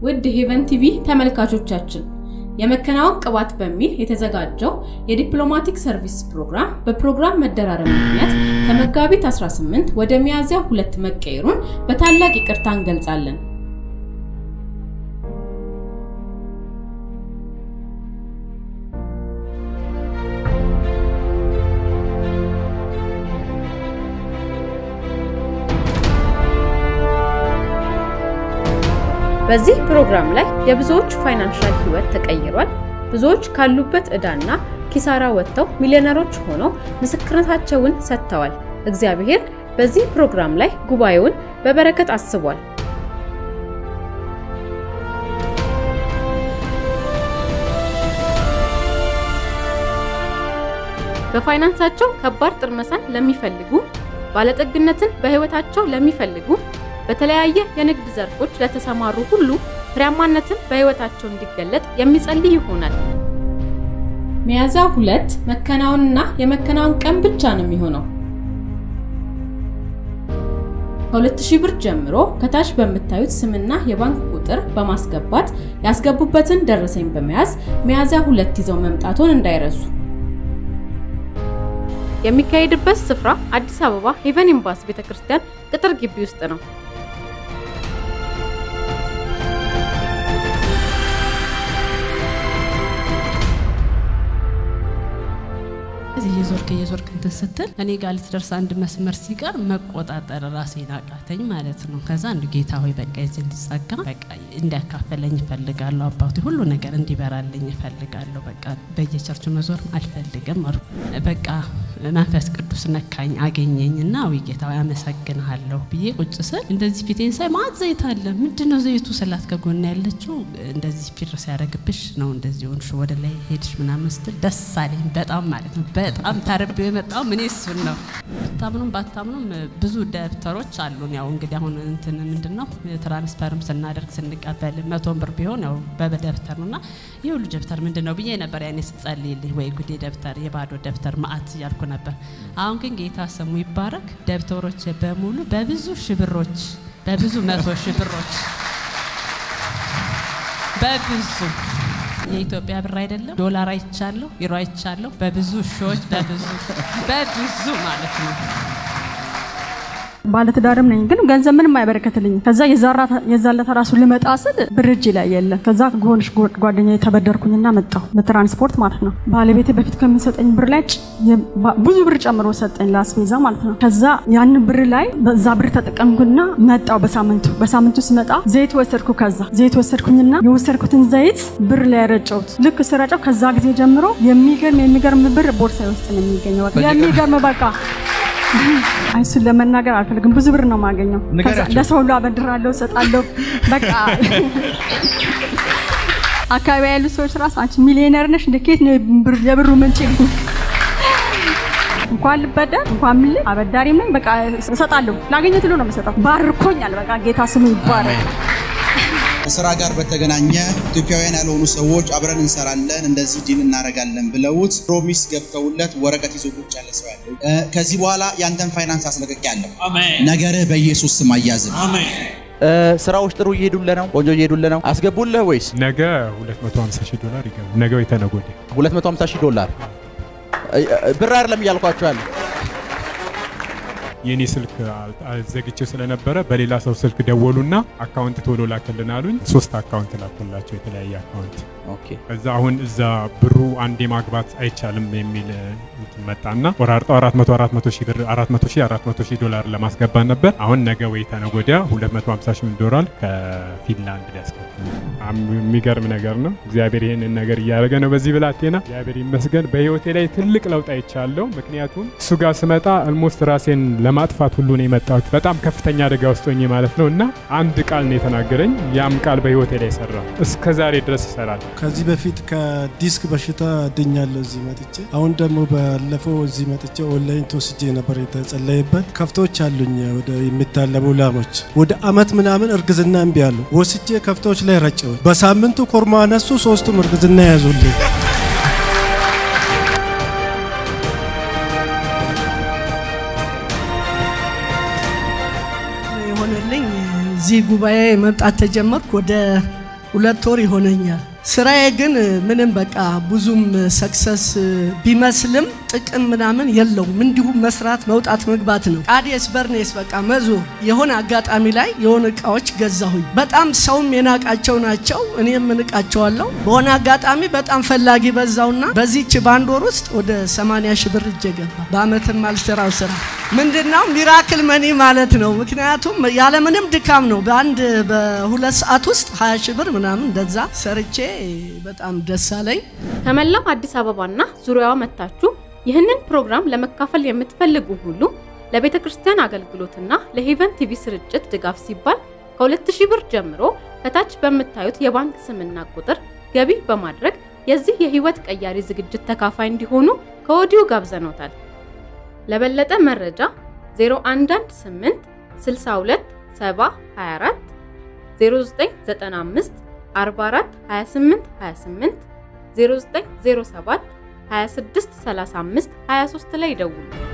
ውድ ሄቨን ቲቪ ተመልካቾቻችን የመከናወን ቅባት በሚል የተዘጋጀው የዲፕሎማቲክ ሰርቪስ ፕሮግራም በፕሮግራም መደራረብ ምክንያት ከመጋቢት 18 ወደ ሚያዝያ ሁለት መቀየሩን በታላቅ ይቅርታ እንገልጻለን። በዚህ ፕሮግራም ላይ የብዙዎች ፋይናንሻል ህይወት ተቀይሯል። ብዙዎች ካሉበት ዕዳና ኪሳራ ወጥተው ሚሊዮነሮች ሆነው ምስክርነታቸውን ሰጥተዋል። እግዚአብሔር በዚህ ፕሮግራም ላይ ጉባኤውን በበረከት አስቧል። በፋይናንሳቸው ከባድ ጥርመሳን ለሚፈልጉ፣ ባለጠግነትን በህይወታቸው ለሚፈልጉ በተለያየ የንግድ ዘርፎች ለተሰማሩ ሁሉ ፍሬያማነትን በህይወታቸው እንዲገለጥ የሚጸልይ ይሆናል። ሚያዝያ ሁለት መከናወንና የመከናወን ቀን ብቻ ነው የሚሆነው። ከ2000 ብር ጀምሮ ከታች በምታዩት ስምና የባንክ ቁጥር በማስገባት ያስገቡበትን ደረሰኝ በመያዝ ሚያዝያ ሁለት ይዘው መምጣቶን እንዳይረሱ። የሚካሄድበት ስፍራ አዲስ አበባ ሄቨን ኤምባሲ ቤተክርስቲያን ቅጥር ግቢ ውስጥ ነው። እየዞርክ እየዞርክ እንትን ስትል እኔ ጋር ልትደርስ አንድ መስመር ሲቀር መቆጣጠር ራሴን አቃተኝ ማለት ነው። ከዛ አንዱ ጌታ ሆይ በቃ የዚህ እንዲጸጋ በቃ እንዲያካፈለኝ እፈልጋለሁ። አባቱ ሁሉ ነገር እንዲበራልኝ እፈልጋለሁ። በቃ በየቸርቹ መዞር አልፈልግም አልኩ። በቃ መንፈስ ቅዱስ ነካኝ አገኘኝ እና ዊ ጌታ ሆይ አመሰግንሃለሁ ብዬ ቁጭ ስል እንደዚህ ፊቴን ሳይ ማት ዘይት አለ። ምንድን ነው ዘይቱ ስላት ከጎና ያለችው እንደዚህ ፊር ሲያደርግብሽ ነው እንደዚህ ሆንሽ ወደ ላይ ሄድሽ ምናምን ስትል ደስ አለኝ በጣም ማለት ነው። በጣም ተርቤው የመጣው ምን እሱን ነው። ብታምኑም ባታምኑም ብዙ ደብተሮች አሉን። ያው እንግዲህ አሁን እንትን ምንድን ነው ትራንስፈርም ስናደርግ ስንቀበል መቶን ብር ቢሆን ያው በደብተር ነው እና ይህ ሁሉ ደብተር ምንድን ነው ብዬ ነበር ያኔ ስጸልይልኝ፣ ወይ ጉዴ ደብተር የባዶ ደብተር ማአት እያልኩ ነበር። አሁን ግን ጌታ ስሙ ይባረክ። ደብተሮች በሙሉ በብዙ ሽብሮች በብዙ መቶ ሽብሮች በብዙ የኢትዮጵያ ብር አይደለም ዶላር አይቻለሁ፣ ዩሮ አይቻለሁ። በብዙ ሺዎች በብዙ በብዙ ማለት ነው። ባለትዳርም ነኝ ግን ገንዘብ ምንም አይበረከትልኝም። ከዛ የዛለታ ራሱ ልመጣ ስል ብር እጄ ላይ የለም። ከዛ ከሆነች ጓደኛ የተበደርኩኝና መጣሁ በትራንስፖርት ማለት ነው። ባለቤቴ በፊት ከሚሰጠኝ ብር ላይ ብዙ ብር ጨምሮ ሰጠኝ ለአስቤዛ ማለት ነው። ከዛ ያንን ብር ላይ በዛ ብር ተጠቀምኩና መጣሁ በሳምንቱ በሳምንቱ ስመጣ ዘይት ወሰድኩ። ከዛ ዘይት ወሰድኩኝና የወሰድኩትን ዘይት ብር ላይ ረጨሁት። ልክ ስረጨው ከዛ ጊዜ ጀምሮ የሚገርም የሚገርም ብር ቦርሳ ውስጥ ነው የሚገኘው። የሚገርም በቃ እሱን ለመናገር አልፈልግም። ብዙ ብር ነው የማገኘው። ለሰው ሁሉ አበድራለሁ፣ እሰጣለሁ። በቃ አካባቢ ያሉ ሰዎች ራሱ አንቺ ሚሊዮነር ነሽ እንደ ኬት ነው የብሩ ምንጭ? እንኳን ልበደር እንኳን ምን አበዳሪም ነኝ። በቃ እሰጣለሁ፣ ላገኘት ሁሉ ነው የምሰጠው። ባርኮኛል። በቃ ጌታ ስሙ ይባረክ። ከስራ ጋር በተገናኘ ኢትዮጵያውያን ያልሆኑ ሰዎች አብረን እንሰራለን እንደዚህ ዲል እናደርጋለን ብለውት ፕሮሚስ ገብተውለት ወረቀት ይዞ ቁጭ ያለ ሰው ያለው ከዚህ በኋላ ያንተን ፋይናንስ አስለቀቅ ያለው ነገርህ በኢየሱስ ስም አያዝም። ስራዎች ጥሩ እየሄዱልህ ነው? ቆንጆ እየሄዱልህ ነው? አስገቡልህ ወይስ ነገ 250 ሺህ ዶላር ይገባል? ነገ ወይ ተነገ ወዲያ 250 ሺህ ዶላር ብር አይደለም እያልኳቸው ያለ የኔ ስልክ ዘግቼው ስለነበረ በሌላ ሰው ስልክ ደወሉና አካውንት ቶሎ ላክልን አሉኝ። ሶስት አካውንት ላኩላቸው የተለያየ አካውንት። ከዛ አሁን እዛ ብሩ አንዴ ማግባት አይቻልም የሚል መጣና ቆራርጠው 400 400 ሺህ ብር 400 ሺህ 400 ሺህ ዶላር ለማስገባት ነበር። አሁን ነገ ወይ ተነገ ወዲያ 250 ሺህ ዶላር ከፊንላንድ ሊያስገባ የሚገርም ነገር ነው። እግዚአብሔር ይህንን ነገር እያደረገ ነው በዚህ ብላቴና። እግዚአብሔር ይመስገን። በህይወቴ ላይ ትልቅ ለውጥ አይቻለሁ። ምክንያቱም እሱ ጋር ስመጣ አልሞስት ራሴን ለማጥፋት ሁሉ ነው የመጣሁት። በጣም ከፍተኛ አደጋ ውስጥ ሆኜ ማለት ነው እና አንድ ቃል ነው የተናገረኝ። ያም ቃል በህይወቴ ላይ ይሰራ እስከ ዛሬ ድረስ ይሰራል። ከዚህ በፊት ከዲስክ በሽታ ድኛለሁ እዚህ መጥቼ። አሁን ደግሞ ባለፈው እዚህ መጥቼ ኦንላይን ተወስጄ ነበር የተጸለየበት። ከፍቶች አሉኝ ወደ የሚታለቡ ላሞች ወደ አመት ምናምን እርግዝና እምቢ አሉ። ወስጄ ከፍቶች ላይ ረጨው። በሳምንቱ ኮርማ አነሱ። ሶስቱም እርግዝና ያዙልኝ። የሆነልኝ እዚህ ጉባኤ መምጣት ተጀመርኩ ወደ ሁለት ወር ይሆነኛል። ስራዬ ግን ምንም በቃ ብዙም ሰክሰስ ቢመስልም ጥቅም ምናምን የለውም። እንዲሁም መስራት መውጣት መግባት ነው። ቃዴስ በርኔስ በቃ መዞር። የሆነ አጋጣሚ ላይ የሆነ እቃዎች ገዛሁኝ። በጣም ሰውም የናቃቸው ናቸው፣ እኔም እንቃቸዋለሁ። በሆነ አጋጣሚ በጣም ፈላጊ በዛውና በዚች በአንድ ወር ውስጥ ወደ 80 ሺህ ብር እጄ ገባ። በአመትም አልሰራው ስራ ምንድነው ሚራክል መኒ ማለት ነው። ምክንያቱም ያለምንም ድካም ነው። በአንድ በሁለት ሰዓት ውስጥ 20 ሺህ ብር ምናምን እንደዛ ሰርቼ በጣም ደስ አለኝ። ከመላው አዲስ አበባና ዙሪያዋ መጥታችሁ ይህንን ፕሮግራም ለመካፈል የምትፈልጉ ሁሉ ለቤተ ክርስቲያን አገልግሎትና ለሄቨን ቲቪ ስርጭት ድጋፍ ሲባል ከ2000 ብር ጀምሮ ከታች በምታዩት የባንክ ስምና ቁጥር ገቢ በማድረግ የዚህ የህይወት ቀያሪ ዝግጅት ተካፋይ እንዲሆኑ ከወዲሁ ጋብዘኖታል። ለበለጠ መረጃ 0118 62 70 24 0995 44 28 28 0907 26 35 23 ላይ ይደውሉ።